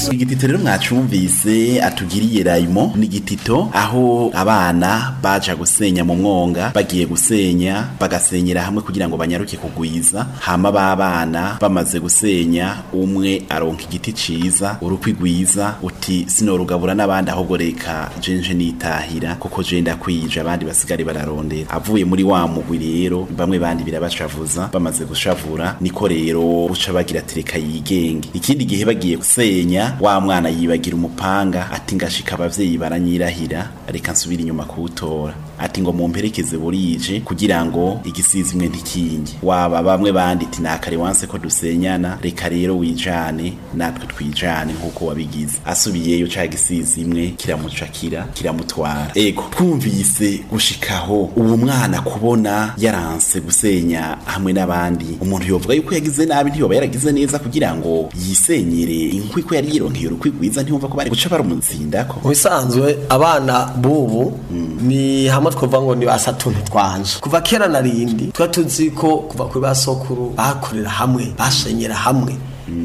amaraso igitito rero mwacumvise atugiriye rayimo ni igitito aho abana baja gusenya mu mwonga bagiye gusenya bagasenyera hamwe kugira ngo banyaruke kugwiza hama babana bamaze gusenya umwe aronka igiti ciza urukwi rwiza uti sinorugabura n'abandi ahubwo reka jenje nitahira kuko je ndakwije abandi basigare bararondera avuye muri wa mugwi rero bamwe bandi birabashavuza bamaze gushavura niko rero uca bagira tereka yigenge ikindi gihe bagiye gusenya wa mwana yibagira umupanga ati ngashika abavyeyi baranyirahira reka nsubira inyuma kuwutora ati ngo mumperekeze burije kugira ngo igisizi imwe ntikinge waba bamwe bandi ati nakare wanse ko dusenyana reka rero wijane natwe twijane nk'uko wabigize asubiyeyo ca gisizi imwe kiramucakira kiramutwara ego twumvise gushikaho uwo mwana kubona yaranse gusenya hamwe n'abandi umuntu yovuga yuko yagize nabi ntiyoba yaragize neza kugira ngo yisenyere inkwi ko yari yironkeye urukwi rwiza ntiyumva ko bari guca barumutsindako mu bisanzwe abana bubu ni hamwe twavuga ngo ni basatuntu twanje kuva kera na rindi tuba tuzi ko kuva kuri basokuru bakorera hamwe basenyera hamwe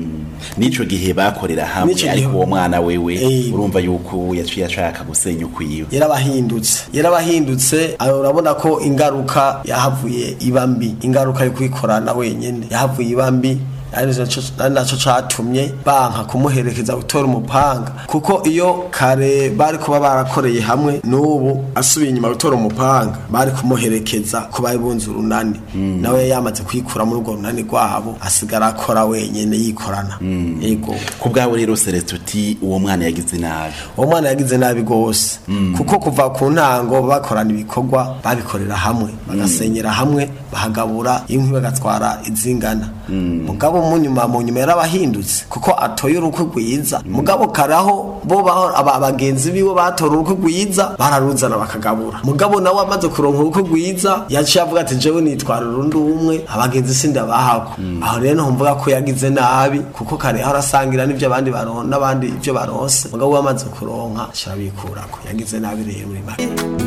nico gihe bakorera Nico hamwe gihe- ariko uwo mwana wewe Eh. urumva yuko yaciye ashaka gusenya ukwiwe yarabahindutse yarabahindutse aho urabona ko ingaruka yahavuye iba mbi ingaruka yo kwikorana wenyene yahavuye iba mbi ari naco- ari naco catumye banka kumuherekeza gutora umupanga kuko iyo kare bari kuba barakoreye hamwe n'ubu asubiye inyuma gutora umupanga bari kumuherekeza ko bari bunze urunani nawe yamaze kwikura muri urwo runani rwabo asigara akora wenyene yikorana yego ku bwawe rero Celestin uti uwo mwana yagize nabi uwo mwana yagize nabi gose kuko kuva ku ntango bakorana ibikorwa babikorera hamwe bagasenyera hamwe bahagabura inkwi bagatwara izingana mugabo mu nyuma mu nyuma yarabahindutse kuko atoye urukwe rwiza mugabo karaho bo baho aba- abagenzi biwe batora urukwe rwiza bararuzana bakagabura mugabo nawe amaze kuronka urukwe rwiza yaciye avuga ati jewe nitwara urundi umwe abagenzi sindabahako aho rero ntumvuga ko yagize nabi kuko kare aho arasangira n'ivyo abandi baron n'abandi ivyo baronse mugabo we amaze kuronka sharabikurako yagize nabi rero muri make